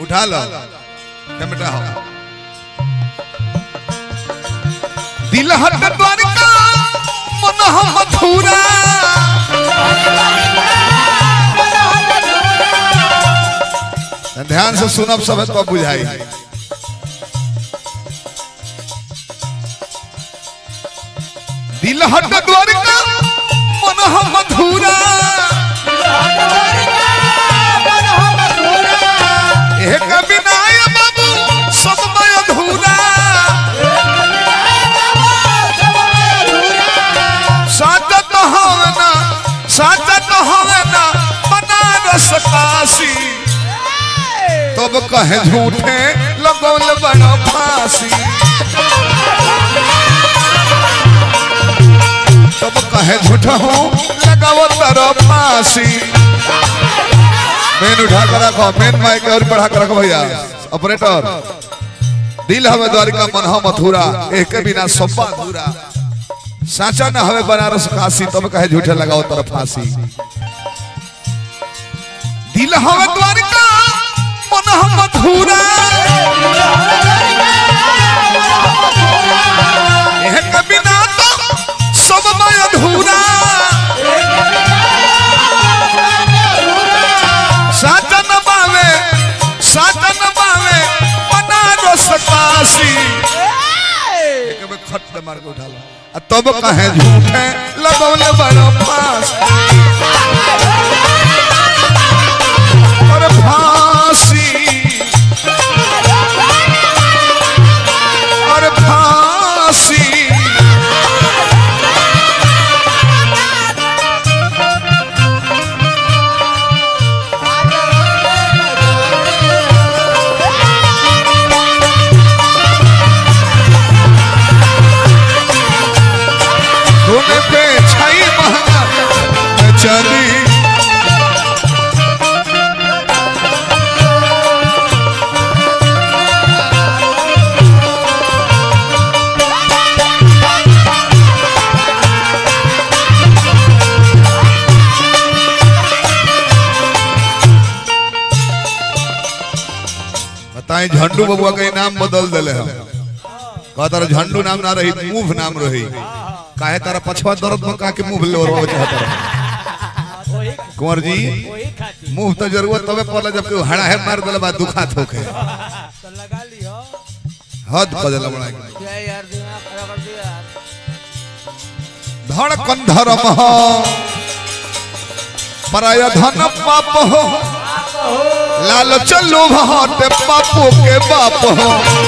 उठा लो टमटा हो दिल हट द्वारका मन हम मथुरा ध्यान से सुनब सब तो बुझाई दिल हट द्वारका मन हम मथुरा एक विनाय बाबू सब मैं अधूरा साचा तो हवे ना साचा तो हवे ना बनारस काशी तब कहे झूठे लगौल बड़ा फांसी तब कहे झूठा हूँ लगाओ तारो फांसी मेन उठा कर रखो मेन माइक और बढ़ा कर रखो भैया ऑपरेटर दिल हवे द्वारिका मन हम मथुरा एक के बिना सब्बा अधूरा साचा न हवे बनारस काशी तब कहे झूठे लगाओ तरफ फांसी दिल हवे द्वारिका मन हम मथुरा एक के बिना तो सब मैं अधूरा साचा न बावे साचा न बावे बनारस काशी एक में खट मार के उठा लो आ तब कहे झूठे लगौले बड़ा पास और फांसी और फांसी सोने पे छाई महंगा चली बताएं झंडू बबुआ का नाम बदल दिले हम कहा तारा झंडू नाम ना रही मुंह नाम रही काहे तारा पछवा दर्द में कहा के मुंह ले और चाहता रहा कुंवर जी मुंह तो जरूरत तबे पड़ला जब कोई हड़ा है मार दिला बाद दुखात होके लगा लियो हद बदल बड़ा क्या यार दिमाग खराब कर दिया यार धड़कन धर्म हो पराया धन पाप हो लालच लोभ हटे पापो के बाप हो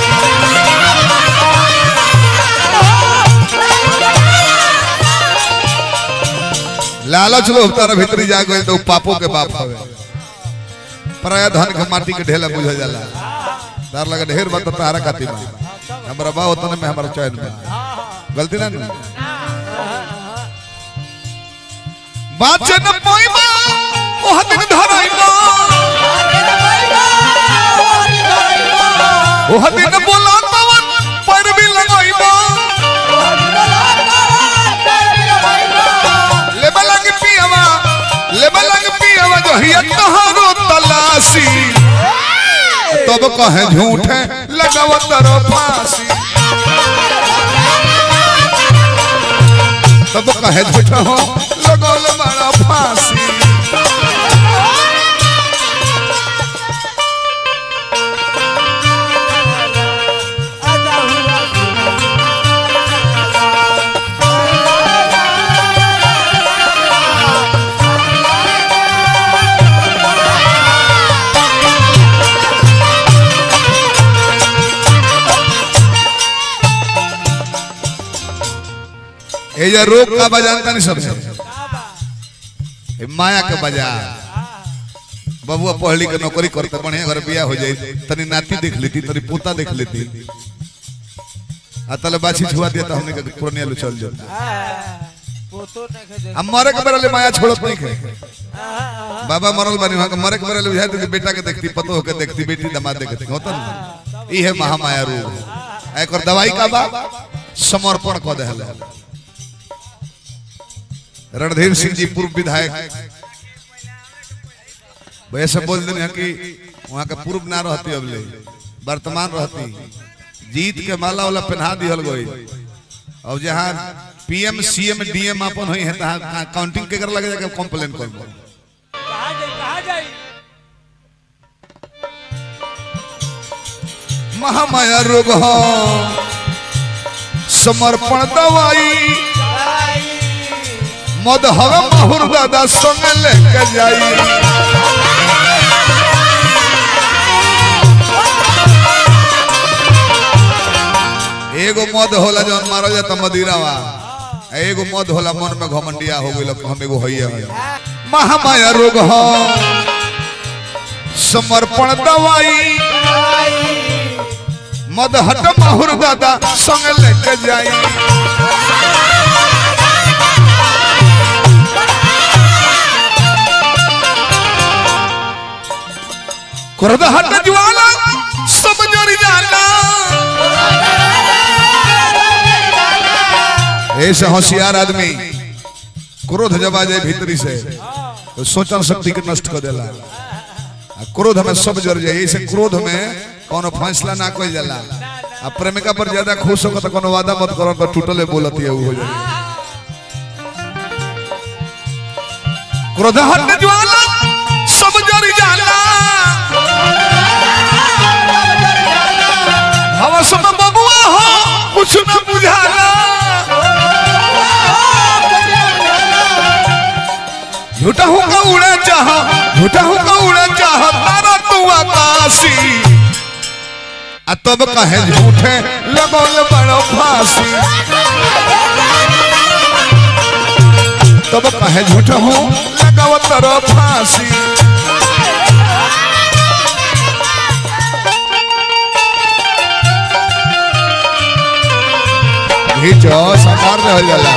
लालच लोभ तारा भीतरी जा गए तो पापो के बाप हवे पराया धन के माटी के ढेला बुझ जाला तार लगा ढेर बात तारा खाती में हमरा बा उतने में हमारा चैन में गलती ना ना बाचन पोइबा ओह दिन धराइबा ओह दिन बोला तवन पर भी लगाइबा लेबा लग पियवा लेबा लग पियवा जो हिया तहारो तलाशी तब कहे झूठे लगाव तरो फांसी तब कहे झूठा हो लगौल बड़ा फांसी ये जो रोग का बजानता नहीं सब माया के बाजार बबुआ पढ़ली के नौकरी करते बढ़िया घर बिया हो जाए तनी नाती देख लेती तनी पोता देख लेती आ तले बाछी छुआ दिया तो हमने के पुरनिया लो चल जाता पोतो नहीं खे देख अब मरे के बेरा ले माया छोड़त नहीं खे बाबा मरल बनी वहां के मरे के बेरा ले बुझाई तो बेटा के देखती पतो होके देखती बेटी दामाद देखती होता ना ई है महामाया रोग एक और दवाई का बा समर्पण क देहले रणधीर सिंह जी पूर्व विधायक वैसे बोल देने कि वहाँ के पूर्व ना रहती अब ले वर्तमान रहती जीत के माला वाला पहना दिहल गई अब जहाँ पीएम सीएम डीएम अपन हुई है तहाँ काउंटिंग के कर लगे जाके कंप्लेन कर कहाँ जाई कहाँ जाई महामाया रोग हो समर्पण दवाई मद हवा माहुर दादा संग लेके जाई एगो मद होला जौन मारल जाता मदिरावा आ एगो मद होला मन में घमंडिया हो गइल हम एगो हइया है महामाया रोग हो समर्पण दवाई मद हट माहुर दादा संग लेके जाई क्रोध हट ज्वाला सब जरी जाला ऐसे होशियार आदमी क्रोध जब आ जाए भीतरी से तो सोचन शक्ति के नष्ट कर देला आ क्रोध में सब जर जाए ऐसे क्रोध में कोनो फैसला ना कोई जाला आ प्रेमिका पर ज्यादा खुश होकर तो कोनो वादा मत करो तो टूटले बोलत है वो हो जाए क्रोध हट ज्वाला सब जर जाला हवस में बबुआ हो कुछ न बुझाला झूठा हूँ का उड़े चाह झूठा हूँ का उड़े चाह तारा तू आकाशी आ तब कहे झूठे लगौल बड़ो फांसी तब कहे झूठा हूँ लगाओ तरो फांसी घीचो साकार रह जाला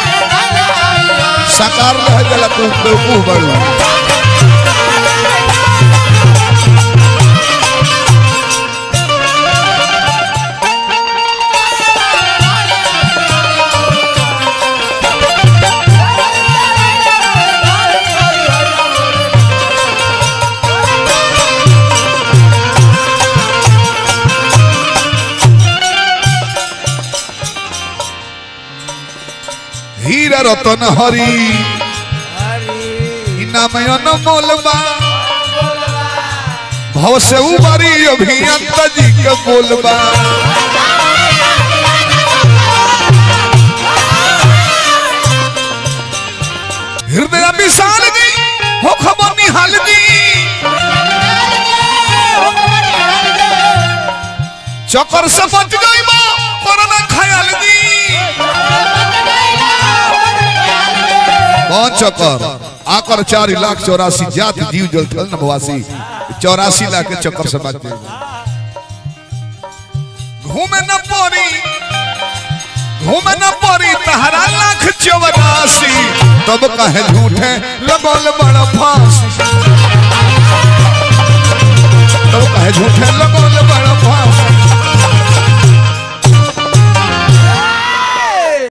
साकार रह जाला तू बेवकूफ बड़ू हीरा रतन हरी हरी नाम अनमोल बा भव से उबरी अभियंत जी के बोलबा हृदय विशाल जी हो खबर निहाल जी चक्कर से बच गई बा कोरोना खयाल जी कौन चक्कर आकर चार लाख चौरासी जात जीव जल थल नभवासी चौरासी लाख के चक्कर से बच गए घूमे न पड़ी घूमे न पड़ी तहरा लाख चौरासी तब कहे झूठे लगोल बड़ा फांसी तब कहे झूठे लगोल